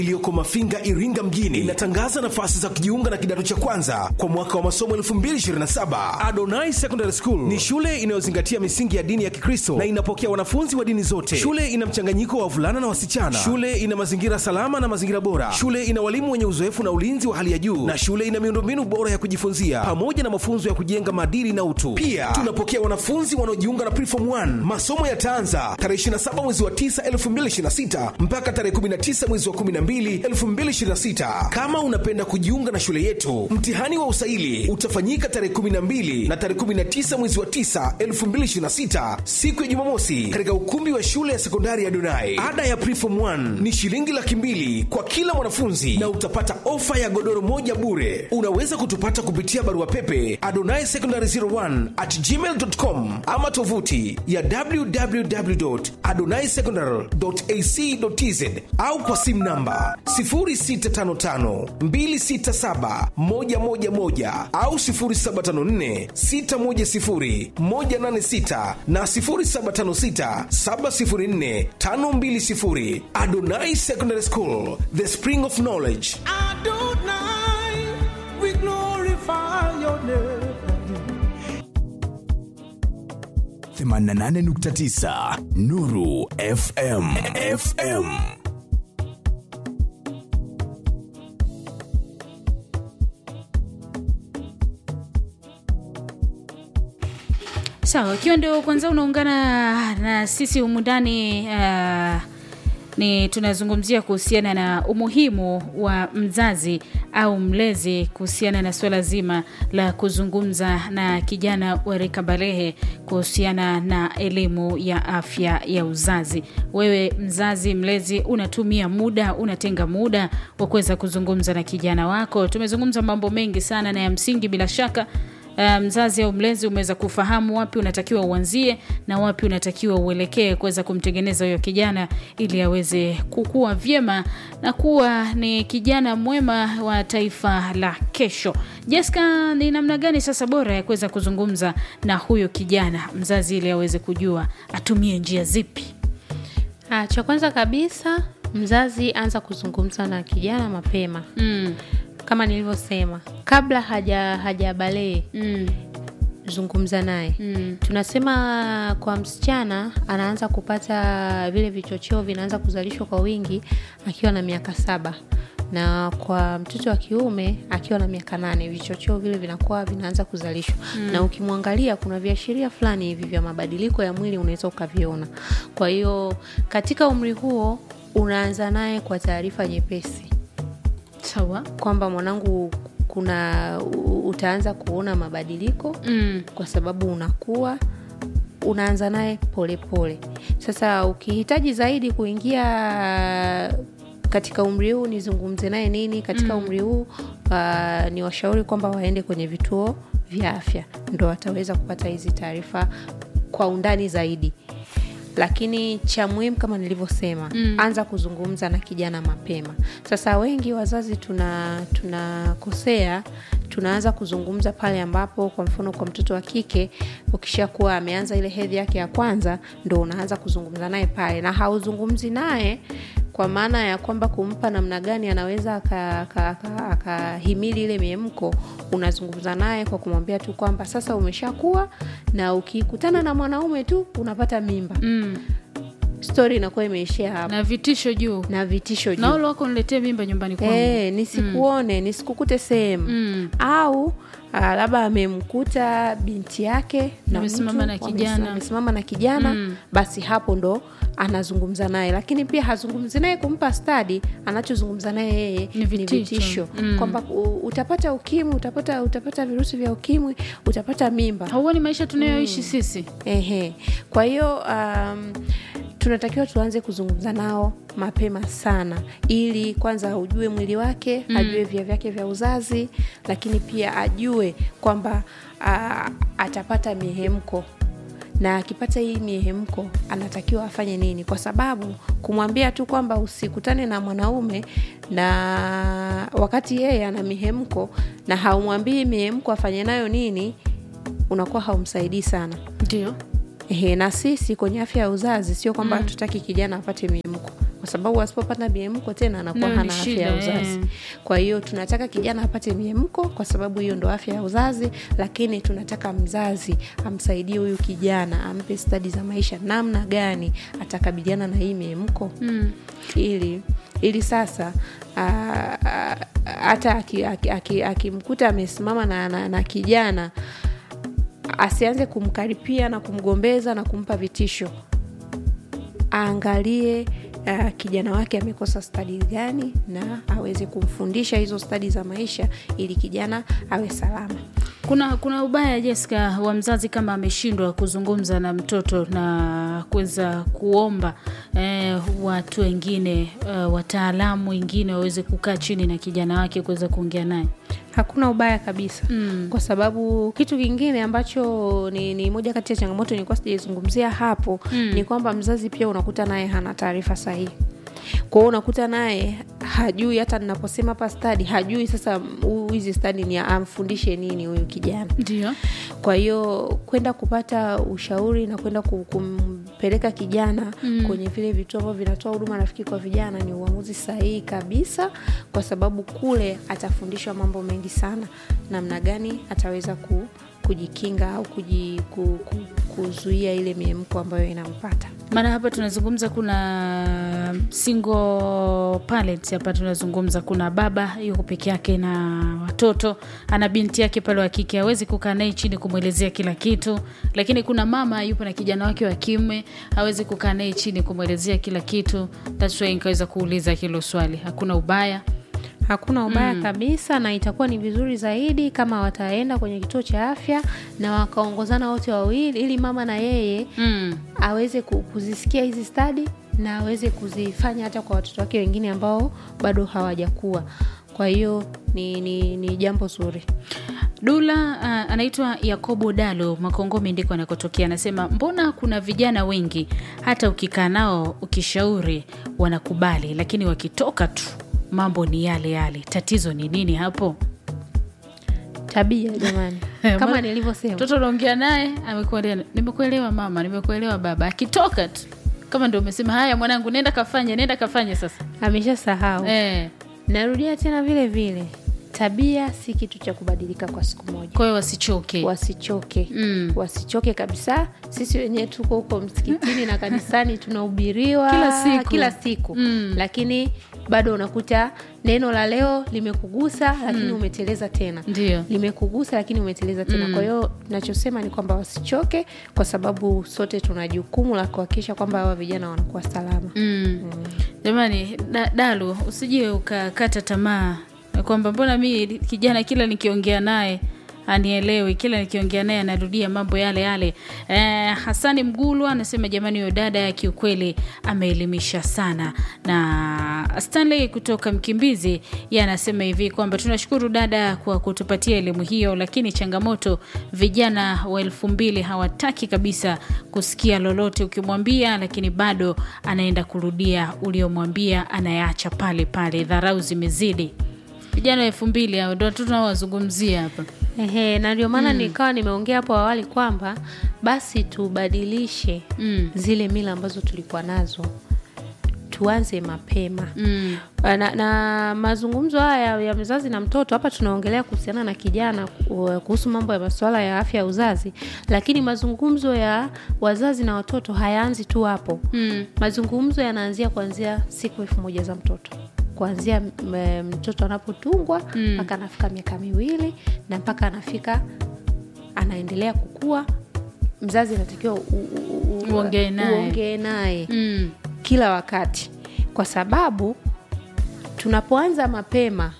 iliyoko Mafinga, Iringa mjini inatangaza nafasi za kujiunga na kidato cha kwanza kwa mwaka wa masomo 2027. Adonai Secondary School ni shule inayozingatia misingi ya dini ya Kikristo na inapokea wanafunzi wa dini zote. Shule ina mchanganyiko wa wavulana na wasichana. Shule ina mazingira salama na mazingira bora. Shule ina walimu wenye uzoefu na ulinzi wa hali ya juu, na shule ina miundombinu bora ya kujifunzia pamoja na mafunzo ya kujenga maadili na utu. Pia tunapokea wanafunzi wanaojiunga na Preform 1. Masomo yataanza tarehe 27 mwezi wa 9 2026 mpaka tarehe 19 mwezi wa 12 2026. Kama unapenda kujiunga na shule yetu, mtihani wa usaili utafanyika tarehe 12 na tarehe 19 mwezi wa 9 2026, siku ya Jumamosi, katika ukumbi wa shule ya sekondari ya Donai. Ada ya Preform 1 ni shilingi laki mbili kwa kila mwanafunzi na utapata ofa ya godoro moja bure. Unaweza kutupata kupitia barua pepe adonai secondary 01 at gmail.com ama tovuti ya www.adonaisecondary.ac.tz au kwa simu namba 0655267111 au 0754610186 na 0756704520. Adonai Secondary School, the spring of knowledge. Adonai, we glorify your name. 88.9 Nuru FM FM sawa ikiwa ndio kwanza unaungana na sisi humu ndani uh, ni tunazungumzia kuhusiana na umuhimu wa mzazi au mlezi kuhusiana na suala zima la kuzungumza na kijana wa rika balehe kuhusiana na elimu ya afya ya uzazi. Wewe mzazi mlezi, unatumia muda, unatenga muda wa kuweza kuzungumza na kijana wako. Tumezungumza mambo mengi sana na ya msingi, bila shaka Uh, mzazi au mlezi umeweza kufahamu wapi unatakiwa uanzie na wapi unatakiwa uelekee kuweza kumtengeneza huyo kijana ili aweze kukua vyema na kuwa ni kijana mwema wa taifa la kesho. Jessica, ni namna gani sasa bora ya kuweza kuzungumza na huyo kijana mzazi ili aweze kujua atumie njia zipi? Ah, cha kwanza kabisa mzazi anza kuzungumza na kijana mapema Mm, kama nilivyosema kabla haja hajabalee mm, zungumza naye mm. tunasema kwa msichana anaanza kupata vile vichocheo vinaanza kuzalishwa kwa wingi akiwa na miaka saba na kwa mtoto wa kiume akiwa na miaka nane vichocheo vile vinakuwa vinaanza kuzalishwa mm. na ukimwangalia kuna viashiria fulani hivi vya mabadiliko ya mwili unaweza ukaviona kwa hiyo katika umri huo unaanza naye kwa taarifa nyepesi Sawa. kwamba mwanangu kuna u- utaanza kuona mabadiliko Mm, kwa sababu unakuwa unaanza naye polepole sasa ukihitaji zaidi kuingia katika umri huu nizungumze naye nini katika umri huu uh, ni washauri kwamba waende kwenye vituo vya afya ndo wataweza kupata hizi taarifa kwa undani zaidi lakini cha muhimu kama nilivyosema mm. anza kuzungumza na kijana mapema sasa wengi wazazi tuna tunakosea tunaanza kuzungumza pale ambapo kwa mfano kwa mtoto wa kike ukishakuwa ameanza ile hedhi yake ya kwanza ndo unaanza kuzungumza naye pale na hauzungumzi naye kwa maana ya kwamba kumpa namna gani anaweza akahimili aka, aka, akahimili ile miemko unazungumza naye kwa kumwambia tu kwamba sasa umeshakuwa na ukikutana na mwanaume tu unapata mimba mm. stori inakuwa imeishia hapo na vitisho juu na vitisho juu na ule wako niletee mimba nyumbani kwangu Eh, nisikuone nisikukute sehemu Mm. au ah, labda amemkuta binti yake na Amesimama mtu, na wamesi- kijana. amesimama na kijana Mm. basi hapo ndo anazungumza naye lakini pia hazungumzi naye kumpa stadi anachozungumza naye yeye Ni vitisho. Mm. kwamba u- utapata ukimwi utapata utapata virusi vya ukimwi utapata mimba hauoni maisha tunayoishi sisi Ehe. Kwa hiyo um, tunatakiwa tuanze kuzungumza nao mapema sana ili kwanza ujue mwili wake mm. ajue via vyake vya uzazi lakini pia ajue kwamba uh, atapata mihemko na akipata hii mihemko anatakiwa afanye nini kwa sababu kumwambia tu kwamba usikutane na mwanaume na wakati yeye ana mihemko na haumwambii mihemko afanye nayo nini unakuwa haumsaidii sana ndio Ehe, na sisi kwenye afya ya uzazi sio kwamba hatutaki kijana apate mimko kwa sababu asipopata miemko tena anakuwa Nayo ni hana afya shida, ya uzazi eh. kwa hiyo tunataka kijana apate miemko kwa sababu hiyo ndo afya ya uzazi lakini tunataka mzazi amsaidie huyu kijana ampe stadi za maisha namna gani atakabiliana na hii miemko mm. ili ili sasa ah, ah, hata akimkuta aki, aki, akimkuta amesimama na, na, na kijana asianze kumkaripia na kumgombeza na kumpa vitisho aangalie uh, kijana wake amekosa stadi gani na aweze kumfundisha hizo stadi za maisha ili kijana awe salama kuna kuna ubaya Jessica wa mzazi kama ameshindwa kuzungumza na mtoto na kuweza kuomba eh, watu wengine eh, wataalamu wengine waweze kukaa chini na kijana wake kuweza kuongea naye hakuna ubaya kabisa mm. kwa sababu kitu kingine ambacho ni, ni moja kati ya changamoto nilikuwa sijaizungumzia hapo mm. ni kwamba mzazi pia unakuta naye hana taarifa sahihi kwao unakuta naye hajui hata ninaposema hapa stadi hajui sasa huu- hizi stadi ni amfundishe nini huyu kijana ndio kwa hiyo kwenda kupata ushauri na kwenda ku- kumpeleka kijana mm. kwenye vile vituo ambavyo vinatoa huduma rafiki kwa vijana ni uamuzi sahihi kabisa kwa sababu kule atafundishwa mambo mengi sana namna gani ataweza ku, kujikinga au kuji, ku, ku, kuzuia ile miemko ambayo inampata maana hapa tunazungumza kuna single parents hapa tunazungumza kuna baba yuko peke yake na watoto ana binti yake pale wa kike hawezi kukaa naye chini kumwelezea kila kitu lakini kuna mama yupo na kijana wake wa kiume hawezi kukaa naye chini kumwelezea kila kitu That's why nikaweza kuuliza hilo swali hakuna ubaya hakuna ubaya mm. kabisa na itakuwa ni vizuri zaidi kama wataenda kwenye kituo cha afya na wakaongozana wote wawili ili mama na yeye mm. aweze ku- kuzisikia hizi stadi na aweze kuzifanya hata kwa watoto wake wengine ambao bado hawajakuwa kwa hiyo ni, ni, ni jambo zuri Dula uh, anaitwa Yakobo Dalo Makongome ndiko anakotokea, anasema mbona kuna vijana wengi hata ukikaa nao ukishauri wanakubali, lakini wakitoka tu mambo ni yale yale. Tatizo ni nini hapo? tabia jamani Maana- kama nilivyosema Mtoto unaongea naye amekuelewa, nimekuelewa mama, nimekuelewa baba, akitoka tu kama ndio umesema haya mwanangu, nenda kafanye, nenda kafanye sasa. ameshasahau Eh, narudia tena vile vile tabia si kitu cha kubadilika kwa siku moja kwa hiyo wasichoke. wasichoke Mm. wasichoke kabisa sisi wenyewe tuko huko msikitini na kanisani tunahubiriwa Kila siku. kila siku Mm. lakini bado unakuta neno la leo limekugusa lakini umeteleza tena Ndio. limekugusa lakini umeteleza tena kwa hiyo nachosema ni kwamba wasichoke kwa sababu sote tuna jukumu la kuhakikisha kwamba hawa vijana wanakuwa salama Mm. Jamani, da, Dalu, usije ukakata tamaa na kwamba mbona mi kijana kila nikiongea naye anielewi, kila nikiongea naye anarudia mambo yale yale. Eh, Hasani Mgulwa anasema jamani, huyo dada kiukweli ameelimisha sana. Na Stanley kutoka Mkimbizi yeye anasema hivi kwamba tunashukuru dada kwa kutupatia elimu hiyo, lakini changamoto vijana wa elfu mbili hawataki kabisa kusikia lolote ukimwambia, lakini bado anaenda kurudia uliomwambia, anayaacha pale pale. Dharau zimezidi. Vijana wa elfu mbili hao ndo tunaowazungumzia hapa. Ehe, na ndio maana nikawa nimeongea hapo awali kwamba basi tubadilishe Mm. zile mila ambazo tulikuwa nazo tuanze mapema Mm. na, na mazungumzo haya ya mzazi na mtoto hapa tunaongelea kuhusiana na kijana ku- kuhusu mambo ya masuala ya afya ya uzazi lakini mazungumzo ya wazazi na watoto hayaanzi tu hapo Mm. mazungumzo yanaanzia kuanzia siku elfu moja za mtoto kuanzia m- mtoto anapotungwa mpaka anafika miaka miwili na mpaka anafika anaendelea kukua mzazi anatakiwa u- u- u- Uongee naye. uongee naye Mm. kila wakati kwa sababu tunapoanza mapema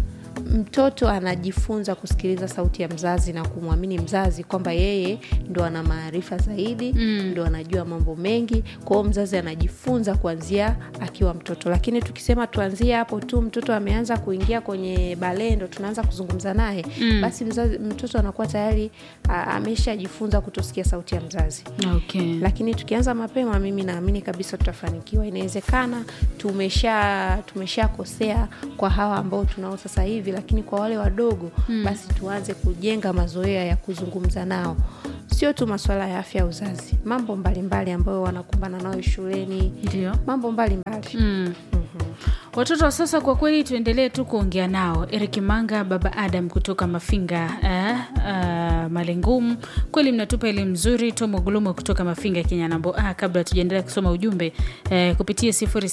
mtoto anajifunza kusikiliza sauti ya mzazi na kumwamini mzazi kwamba yeye ndo ana maarifa zaidi Mm. ndo anajua mambo mengi kwa hiyo mzazi anajifunza kuanzia akiwa mtoto lakini tukisema tuanzie hapo tu mtoto ameanza kuingia kwenye balee ndo tunaanza kuzungumza naye Mm. basi mzazi, mtoto anakuwa tayari a- ameshajifunza kutosikia sauti ya mzazi Okay. lakini tukianza mapema mimi naamini kabisa tutafanikiwa inawezekana tumesha tumeshakosea kwa hawa ambao tunao sasa hivi lakini kwa wale wadogo mm. basi tuanze kujenga mazoea ya kuzungumza nao sio tu masuala ya afya ya uzazi mambo mbalimbali ambayo wanakumbana nayo shuleni Ndio. mambo mbalimbali mbalimbali Mm. Watoto wa sasa kwa kweli tuendelee tu kuongea nao. Eric Manga, baba Adam kutoka Mafinga eh, uh, Malengumu, kweli mnatupa elimu nzuri. Tomo Gulumo kutoka Mafinga Kinyanambo. Ah, kabla tujaendelea kusoma ujumbe eh, kupitia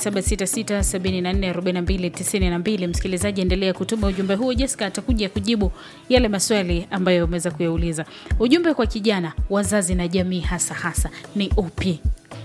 0766744292 msikilizaji, endelea kutuma ujumbe huo. Jessica atakuja kujibu yale maswali ambayo umeweza kuyauliza. Ujumbe kwa kijana, wazazi na jamii hasa hasa ni upi?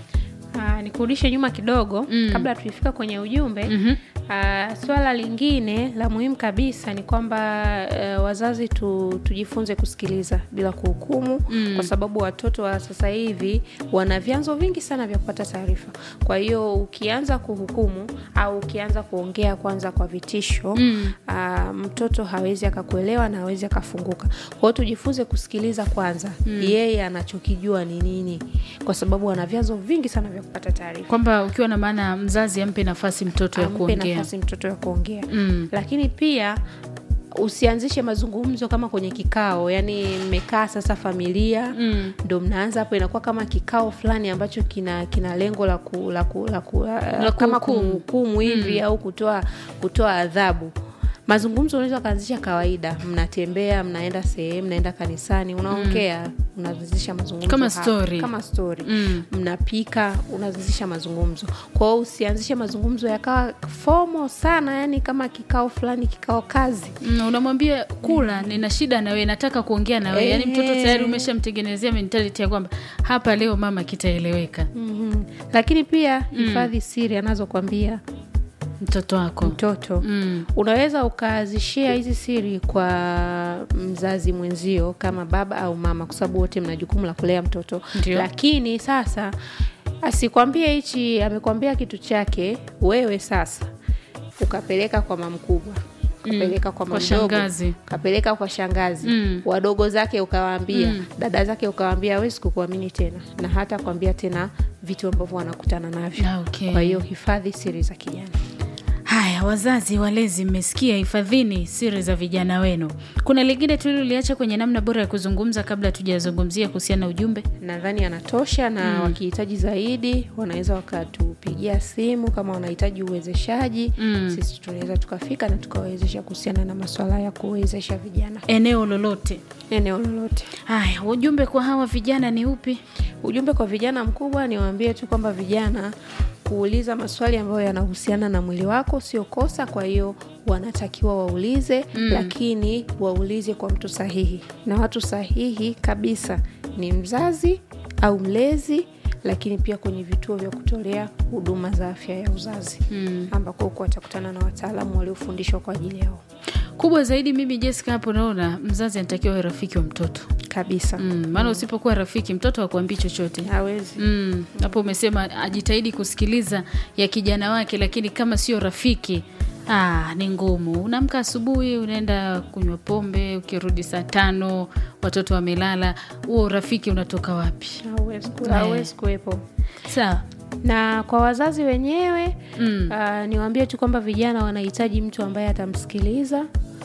Ah, nikurudishe nyuma kidogo Mm. kabla tuifika kwenye ujumbe Mhm. Ah, swala lingine la muhimu kabisa ni kwamba eh, wazazi tu, tujifunze kusikiliza bila kuhukumu Mm. kwa sababu watoto wa sasa hivi wana vyanzo vingi sana vya kupata taarifa. Kwa hiyo ukianza kuhukumu au ukianza kuongea kwanza kwa vitisho Mm. ah, mtoto hawezi akakuelewa na hawezi akafunguka. Kwa hiyo tujifunze kusikiliza kwanza yeye anachokijua ni nini, kwa sababu ana vyanzo vingi sana vya kupata taarifa kwamba ukiwa na maana mzazi ampe nafasi mtoto ya ampe kuongea nafasi mtoto ya kuongea Mm. lakini pia usianzishe mazungumzo kama kwenye kikao yani mmekaa sasa familia Mm. ndo mnaanza hapo inakuwa kama kikao fulani ambacho kina kina lengo la, ku, la, ku, la, ku, la kama kuhukumu. kumhukumu hivi au kutoa kutoa adhabu mazungumzo unaweza ukaanzisha kawaida mnatembea mnaenda sehemu mnaenda kanisani unaongea unaanzisha mazungumzo Kama hapo. story. kama story Mm. mnapika unaanzisha mazungumzo kwa hiyo usianzishe mazungumzo yakawa fomo sana yani kama kikao fulani kikao kazi Mm, unamwambia kula nina shida na wewe nataka kuongea na wewe yaani mtoto Ehe. tayari umeshamtengenezea mentality ya kwamba hapa leo mama kitaeleweka mm-hmm. lakini pia hifadhi siri anazokwambia mtoto wako mtoto mm. unaweza ukazishia hizi siri kwa mzazi mwenzio kama baba au mama kwa sababu wote mna jukumu la kulea mtoto Ndio. lakini sasa asikwambie hichi amekwambia kitu chake wewe sasa ukapeleka kwa mamkubwa ukapeleka kwa Kwa mamdogo shangazi. ukapeleka kwa shangazi Mm. wadogo zake ukawaambia Mm. dada zake ukawaambia awezi kukuamini tena na hata kuambia tena vitu ambavyo wanakutana navyo Ah, okay. kwa hiyo hifadhi siri za kijana haya wazazi walezi mmesikia hifadhini siri za vijana wenu kuna lingine tuliloliacha kwenye namna bora ya kuzungumza kabla tujazungumzia kuhusiana na ujumbe nadhani yanatosha na wakihitaji zaidi wanaweza wakatupigia simu kama wanahitaji uwezeshaji Mm. sisi tunaweza tukafika na tukawawezesha kuhusiana na maswala ya kuwezesha vijana eneo lolote eneo lolote haya ujumbe kwa hawa vijana ni upi ujumbe kwa vijana mkubwa niwaambie tu kwamba vijana kuuliza maswali ambayo yanahusiana na mwili wako sio kosa kwa hiyo wanatakiwa waulize mm. lakini waulize kwa mtu sahihi na watu sahihi kabisa ni mzazi au mlezi lakini pia kwenye vituo vya kutolea huduma za afya ya uzazi mm. ambako huko watakutana na wataalamu waliofundishwa kwa ajili yao kubwa zaidi mimi jessica hapo naona mzazi anatakiwa awe rafiki wa mtoto kabisa mm, maana usipokuwa rafiki mtoto akuambii chochote hawezi Mm, hapo umesema ajitahidi kusikiliza ya kijana wake lakini kama sio rafiki ah, ni ngumu unaamka asubuhi unaenda kunywa pombe ukirudi saa tano watoto wamelala huo urafiki unatoka wapi hawezi ku- hawezi kuwepo sawa na kwa wazazi wenyewe Mm. uh, niwaambie tu kwamba vijana wanahitaji mtu ambaye atamsikiliza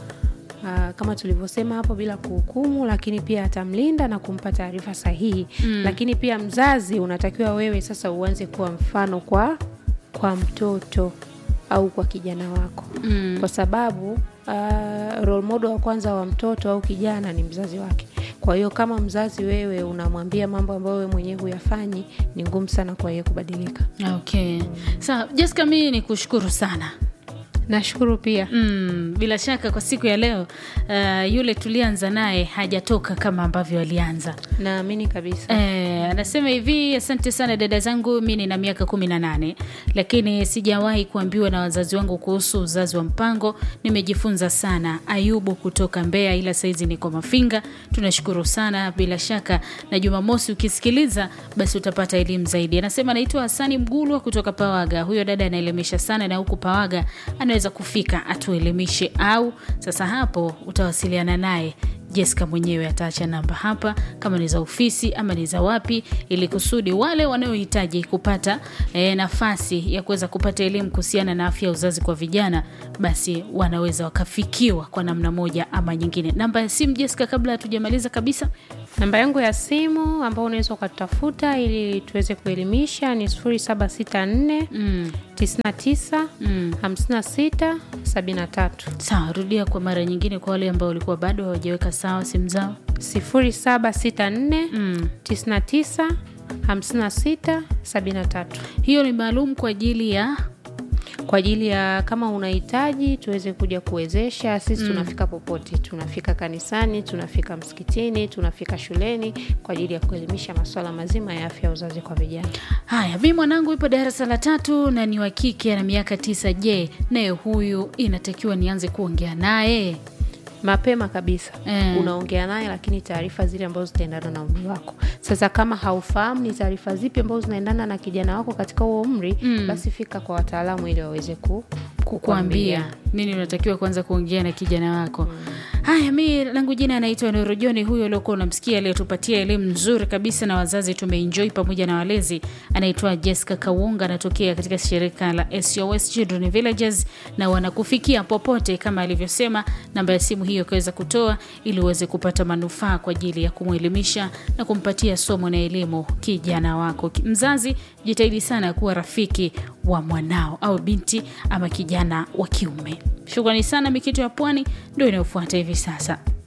uh, kama tulivyosema hapo bila kuhukumu lakini pia atamlinda na kumpa taarifa sahihi mm. lakini pia mzazi unatakiwa wewe sasa uanze kuwa mfano kwa kwa mtoto au kwa kijana wako Mm. kwa sababu uh, role model wa kwanza wa mtoto au kijana ni mzazi wake kwa hiyo kama mzazi wewe unamwambia mambo ambayo wewe mwenyewe huyafanyi ni ngumu sana kwa yeye kubadilika okay sawa jessica mii ni kushukuru sana nashukuru pia Mm, bila shaka kwa siku ya leo uh, yule tulianza naye hajatoka kama ambavyo alianza naamini kabisa Eh, anasema hivi asante sana dada zangu mi nina miaka kumi na nane lakini sijawahi kuambiwa na wazazi wangu kuhusu uzazi wa mpango nimejifunza sana ayubu kutoka mbeya ila saizi niko mafinga tunashukuru sana bila shaka na jumamosi ukisikiliza basi utapata elimu zaidi anasema anaitwa hasani mgulwa kutoka pawaga huyo dada anaelimisha sana na huku pawaga anaweza kufika atuelimishe au sasa hapo utawasiliana naye Jessica mwenyewe ataacha namba hapa, kama ni za ofisi ama ni za wapi, ili kusudi wale wanaohitaji kupata e, nafasi ya kuweza kupata elimu kuhusiana na afya ya uzazi kwa vijana, basi wanaweza wakafikiwa kwa namna moja ama nyingine. Namba ya simu Jessica, kabla hatujamaliza kabisa. namba yangu ya simu ambao unaweza ukatafuta ili tuweze kuelimisha ni 0764 Mm. 99 Mm. 56 73 sawa rudia kwa mara nyingine kwa wale ambao walikuwa bado hawajaweka sawa simu zao 0764 mm. 99 56 73 hiyo ni maalum kwa ajili ya kwa ajili ya kama unahitaji tuweze kuja kuwezesha sisi tunafika popote tunafika kanisani tunafika msikitini tunafika shuleni kwa ajili ya kuelimisha masuala mazima ya afya ya uzazi kwa vijana haya mi mwanangu ipo darasa la tatu na ni wa kike ana miaka tisa je naye huyu inatakiwa nianze kuongea naye mapema kabisa Eh. unaongea naye lakini taarifa zile ambazo zitaendana na umri wako sasa kama haufahamu ni taarifa zipi ambazo zinaendana na kijana wako katika huo umri Mm. basi fika kwa wataalamu ili waweze ku, kukuambia nini unatakiwa kwanza kuongea na kijana wako haya mi langu jina anaitwa norojoni huyo uliokuwa unamsikia aliyetupatia elimu nzuri kabisa na wazazi tumeenjoy pamoja na walezi anaitwa jessica kawunga anatokea katika shirika la sos children villages na wanakufikia popote kama alivyosema namba ya simu hiyo ikaweza kutoa ili uweze kupata manufaa kwa ajili ya kumwelimisha na kumpatia somo na elimu kijana wako mzazi jitahidi sana kuwa rafiki wa mwanao au binti ama kijana wa kiume shukrani sana mikito ya pwani ndio inayofuata hivi sasa